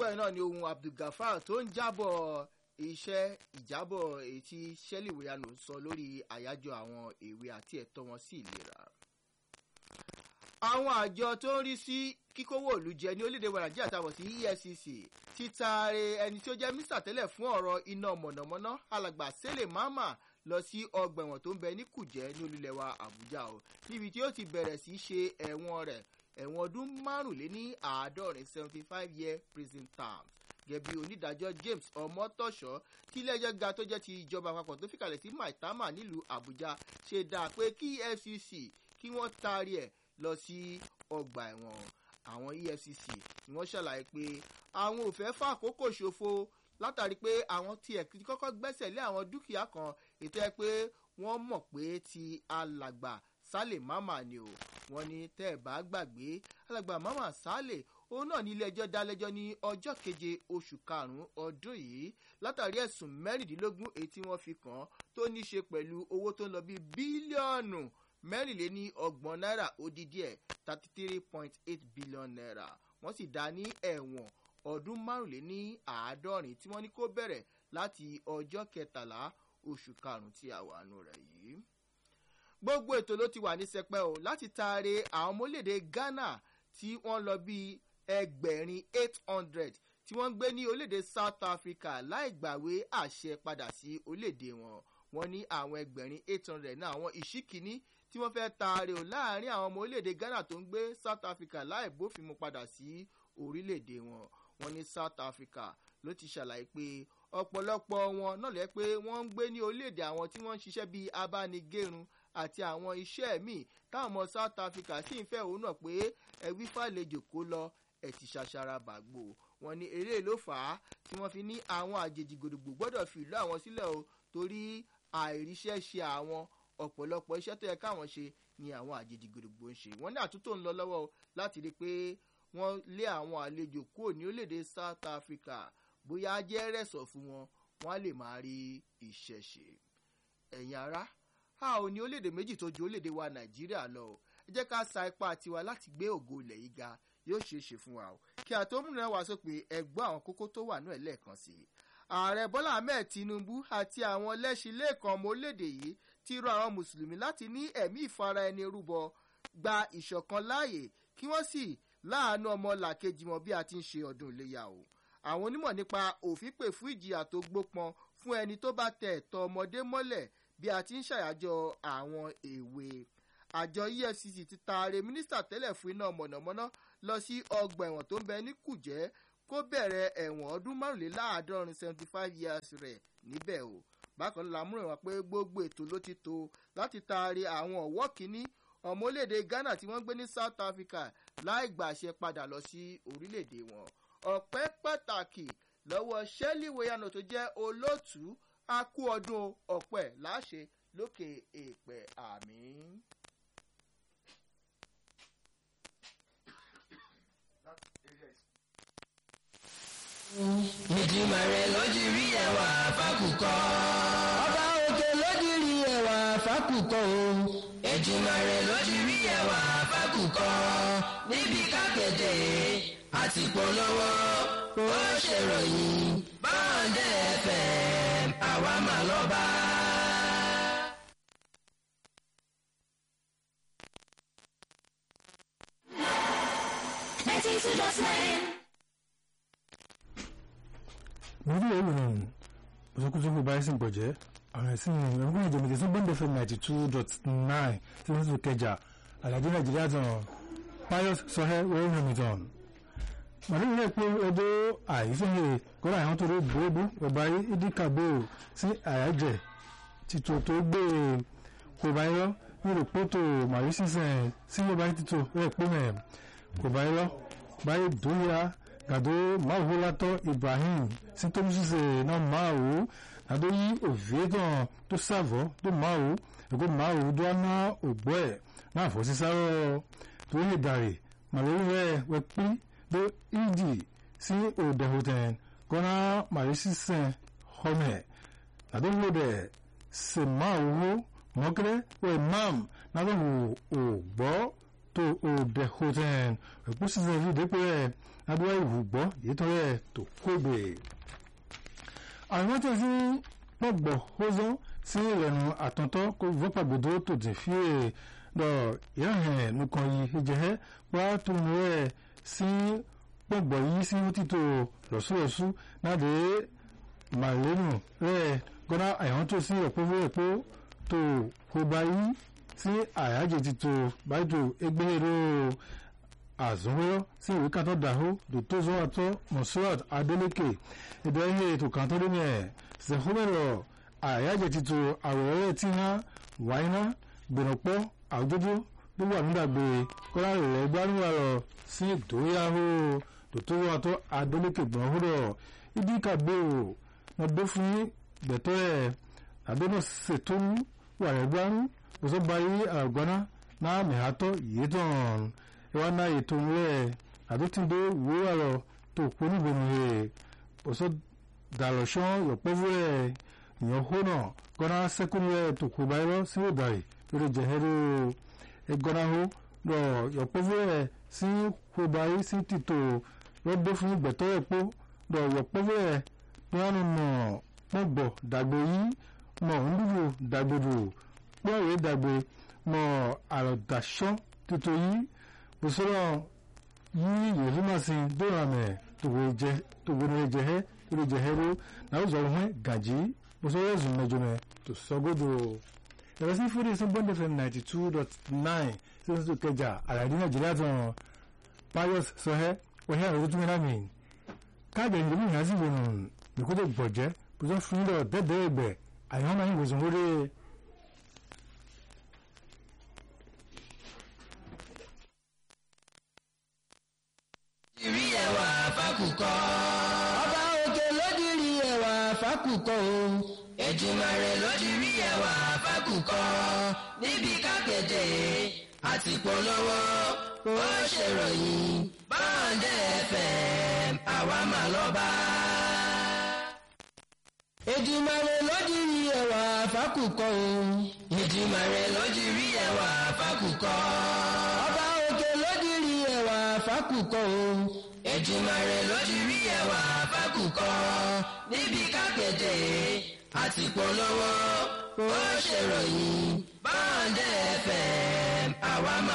gbọ́ ẹ̀ náà ni ohun abdulgafar tó ń jábọ̀ iṣẹ́ ìjábọ̀ èyí tí shelly weyano sọ lórí àyájọ́ àwọn èwe àti ẹ̀tọ́ wọn sí ìlera àwọn àjọ tó ń rí sí kíkówó òlu jẹ ní orílẹ̀-èdè wa nàìjíríà táwọn sí efcc ti taare ẹni tí ó jẹ́ mísà tẹ́lẹ̀ fún ọ̀rọ̀ iná mọ̀nàmọ́ná alàgbà sẹ́lẹ̀ máma lọ sí ọgbà ẹ̀wọ̀n tó ń bẹ ní kùjẹ́ ní olúlẹ̀ wa àbújá o níbi tí ó ti bẹ̀rẹ̀ sí ṣe ẹ̀wọ̀n rẹ̀ ẹ̀wọ̀n ọdún márùnléní àádọ́rin seventy five year prison term gẹ̀bí onídàájọ́ james ọmọtọ́ṣọ́ tí ilé-ẹjọ́ ga tó jẹ́ ti ìjọba àpapọ̀ tó fìkàlẹ̀ sí maitama nílùú àbújá ṣe dáa pé kí efcc kí wọ́n taari ẹ̀ lọ sí ọgbà ẹ̀wọ̀n àwọn efcc ni wọ́n ṣàlàyé pé àwọn ò fẹ́ fà àkókò ṣòfò látàrí pé àwọn tiẹ̀ ti kọ́kọ́ gbẹ́sẹ̀ lé àwọn dúkìá kan ètò ẹ pé wọ́n mọ̀ pé ti alàgbà sálè máma ni o wọ́n ní tẹ́ ẹ̀ bá gbàgbé alàgbà máma sálè òun náà ní ilé-ẹjọ́ dálẹ́jọ́ ní ọjọ́ keje oṣù karùn-ún ọdún yìí látàrí ẹ̀sùn mẹ́rìndínlógún èyí tí wọ́n fi kàn án tó ní í ṣe pẹ̀lú owó tó ń lọ bí bílíọ̀nù mẹ́rìnléní ọgbọ̀n náírà odidi ẹ̀ thirty three point eight billion naira wọ́n sì dá ní ẹ̀wọ̀n ọdún márùnléní àádọ́rin tí wọ́n ní kó bẹ̀rẹ̀ láti ọjọ́ kẹtàlá oṣù karùn-ún tí a wà nù rẹ̀ yìí. gbogbo ètò ló ti wà ní sẹpẹ́ o láti taare àwọn ọmọlédè ghana tí wọ́n lọ bíi ẹgbẹ̀rin eight hundred tí wọ́n ń gbé ní orílẹ̀-èdè south africa láì gbàwé àṣẹ padà sí orílẹ̀-èdè wọn wọ́n ní àwọn ẹgbẹ̀rin eight hundred náà àwọn ìṣíkíní tí wọ́n fẹ́ taare o láàrin àwọn ọmọ orílẹ̀-èdè ghana tó ń gbé south africa láì bófin mu padà sí orílẹ̀-èdè wọn wọ́n ní south africa ló ti ṣàlàyé pé ọ̀pọ̀lọpọ̀ wọn náà lẹ́ pé wọ́n ń gbé ní orílẹ̀-èdè àwọn tí wọ́n ń ṣiṣẹ́ bíi abánigérun àti àwọn iṣẹ́ míì táwọn ọmọ south africa sì ń fẹ́ òun náà pé ẹ̀wí fàlejò kó lọ ẹ̀ ti ṣàṣàrà bàgbò wọn ní eré ló fà á tí wọ́n fi ní àwọn àjèjì gbòdògbò gbọ́dọ̀ fi ìlú àwọn sílẹ̀ o torí àìríṣẹ́ ṣe àwọn ọ̀pọ̀lọpọ̀ iṣẹ́ tó yẹ káwọn ṣe ni àwọn àjèjì gbòdògbò ń ṣe wọ́n ní àtúntò ń lọ lọ́wọ́ o láti rí i pé wọ́n lé àwọn àlejò kúrò ní orílẹ̀-èdè south africa bóyá jẹ́ rẹ̀sọ̀ fún wọn wọ́n á lè máa rí iṣẹ́ ṣe ẹ̀yin ará a ò ní orílẹ̀-èdè méjì tó ju orílẹ̀-èdè wa nàìjíríà lọ o ẹ jẹ́ ká sa ipá tiwa láti gbé ògo ilẹ̀ yìí ga yóò ṣeé ṣe fún wa o kí àtòmúnà wá sópin ẹgbọ́n àwọn kókó tó wà náà lẹ́ẹ̀kan sí i ààrẹ bọ́lá ahmed tinubu àti àwọn lẹ́sìn lẹ́ẹ̀kan ọmọ orílẹ̀-èdè yìí ti rọ àwọn mùsùlùmí láti ní ẹ̀mí ìfara ẹni rúbọ gba ìṣọ̀kan láàyè kí wọ́n sì láàánú ọmọ làkejì wọn bí a ti ń ṣe ọdún iléyà o àwọn onímọ̀ nípa òfin pè fún ìjìyà tó gbópọn fún ẹni tó bá tẹ ẹ̀tọ́ ọmọdé mọ́lẹ̀ bí a ti ń ṣàyájọ́ àwọn èwe àjọ efcc ti taare mínísítà tẹ́lẹ̀ fún iná mọ̀nàmọ́ná lọ sí ọgbà ẹ̀wọ̀n tó ń bẹ ní kùjẹ́ kó bẹ̀rẹ̀ ẹ̀wọ̀n ọdún márùnléláàádọ́rin seventy five years rẹ̀ níbẹ̀ o bákan náà lámúrò wọn pé gbogbo ètò ló ti tó láti taari àwọn ọ̀wọ́ kínní ọmọ orílẹ̀-èdè ghana tí wọ́n gbé ní south africa láì gbàṣẹ padà lọ sí orílẹ̀-èdè wọn ọ̀pẹ́ pàtàkì lọ́wọ́ shelley weyano tó jẹ́ olóòtú a kú ọdún ọ̀pẹ́ láṣẹ lókè èèpẹ̀ àmì. ìdìmọ̀ rẹ̀ lójú rí ẹwà fákùkọ. ọba òkè lójú rí ẹwà fákùkọ o. ìdìmọ̀ rẹ̀ lójú rí ẹwà fákùkọ. níbi kákẹ́tẹ̀ àti polówó ó ṣèròyìn báńdẹ̀ fm àwa mà lọ́ba. ninety two dot nine. mo rí ìròyìn òṣèkúṣekú báyìí sì ń pọ̀jẹ́ àwọn ẹ̀sìn ẹ̀rọ̀gbọ́n ìjọba ìjọsìn bọ́ndẹ̀ fm ninety two dot nine tí wọ́n sì kẹjà àlàjì nàìjíríà tán pius sọhẹ́ wẹ́rẹ́ hamilton màlúù rẹ̀ pé ọjọ́ àìsíhìn kọ́ra àwọn tó rí bòóbù ọba ìdíkàbò sí àyájẹ́ títò tó gbé kò bá yọ nírò pótò màrí sísẹ̀ sí ọba títò rẹ̀ pé mẹ́ kò bá yọ báyìí dóyà gàdó máwòlátọ́ ibrahim sintomusise náà máwò gàdó yí òfìétàn tó sàvọ́ tó máwò ẹ̀kọ́ máwò tó aná ògbọ́ ẹ̀ náà fọ́ sí sáró tó lè dàrè màlúù rẹ̀ wẹ́ pín tó ìdì sí òdẹ̀hùtẹ̀ kọ́nà màrí sísẹ̀ họ́mẹ̀ gàdó lóde sèmáwò mọ́kẹ́rẹ́ wẹ́ mam náà wò ògbọ́ tó òde hotel òpó sísè yìí dépò rẹ̀ adúlá ìwùgbọ́ yìí tó rẹ̀ tó kógbè. àwọn tó fi pọ̀gbọ̀ hózọ́ sí ìrẹ̀nu àtọ̀tọ̀ kó vọ́pàgbọ́dọ̀ tó dì fi lọ ìyáhẹ̀ nìkan yìí ìjẹ́hẹ́ wá tó ń rẹ̀ sí pọ̀gbọ̀ yìí sí títò lọ́sùlọ́sù náà dé màlẹ́nu rẹ̀ gbọ́dá àyàn tó sí ọ̀pọ̀ fún ẹ̀pọ̀ tó kó báyìí sí àyájẹ́ títò báyìí tó ẹgbẹ́rẹ́ àzọ́wọ́ sí ìwé kan tó dàhó dòtó zọ́wọ́tọ́ mọ̀síwát adélékè ìbẹ̀rẹ̀ ètò kan tó lómi ẹ̀ ṣèkúbẹ̀rọ̀ àyájẹ́ títò àwòrán tí wọ́n wáyé náà gbẹ̀rọ̀pọ̀ àwùjọ́jọ́ gbogbo àmúdàgbé kọ́lá rẹ̀ gbárùwà rọ̀ sí ìdóyàwó dòtó zọ́wọ́tọ́ adélékè gbọ̀n húrọ̀ ibi kàgbé o wọn dó fún gbẹ̀tọ́ ẹ̀ àdónà ṣètò wà rẹ̀ gbárù òṣọ́ báyìí àgbọ̀nà náà mẹ́hàtọ́ yìí tán ìwà náà ètò ńlẹ̀ àdótìndó ìwé àrọ̀ tó kú nígbòmù rẹ̀ òṣọ́ dàlọ́ṣọ́ yọ̀pọ̀fù rẹ̀ ìyàn hónà gọ́nà sẹ́kùn rẹ̀ tó kú báyìí lọ sí òdàrí lórí jẹ̀hẹ́rẹ́ ẹgọ́nà hó lọ yọ̀pọ̀fù rẹ̀ sí kú báyìí sí tìtò lọ́dọ́ fún gbẹ̀tọ́ ẹ̀pọ̀ lọ yọ̀pọ̀fù rẹ̀ wọn nọ pọ̀gbọ̀ dàgbò yìí mọ̀ ndúgbò dàgbòdò pọ̀wé dàgbò mọ̀ àròdàṣọ́ tuntun yìí bùsọ̀rọ̀ yìí yèéfúnmàsí dóòràmẹ̀ tòwòrán jẹ̀hẹ́ tòwòrán jẹ̀hẹ́ ró náà zọrọ̀ hẹ́ gàjí bùsọ̀rọ̀ ẹ̀zùn mẹ́jọmẹ́ tó sọ́gọ́dọ̀ ẹ̀rọ sí fúdí sí bond fm ninety two dot nine sí oṣù kẹjà àlàyé nàìjíríà tán pius sọhẹ́ wọ́n àwọn tó mẹ́ta mi káàdì ẹ̀yìn lómi ìhásí wọnù nìkótó gbọ̀jẹ́ bùsọ̀ fún yín lọ dẹ́dẹ́ ẹgbẹ́ àyàn náà yín wòsàn wọlé. ìrí ẹwà fákùkọ. ọba òkè lódìrí ẹwà fákùkọ o. Èdùmàrè lódìrí ẹwà fákùkọ. níbi kákéde àti polówó ó ṣèròyìn báńdẹ̀ fm àwa máa lọ bá. Èdùmàrè lódìrí ẹwà fákùkọ o. Èdùmàrè lódìrí ẹwà fákùkọ. ọba òkè lódìrí ẹwà fákùkọ o. Èdùmàrè lódìrí ẹwà fákùkọ. níbi kákéde àti polówó ó ṣèròyìn báńdẹ̀ fm àwa máa.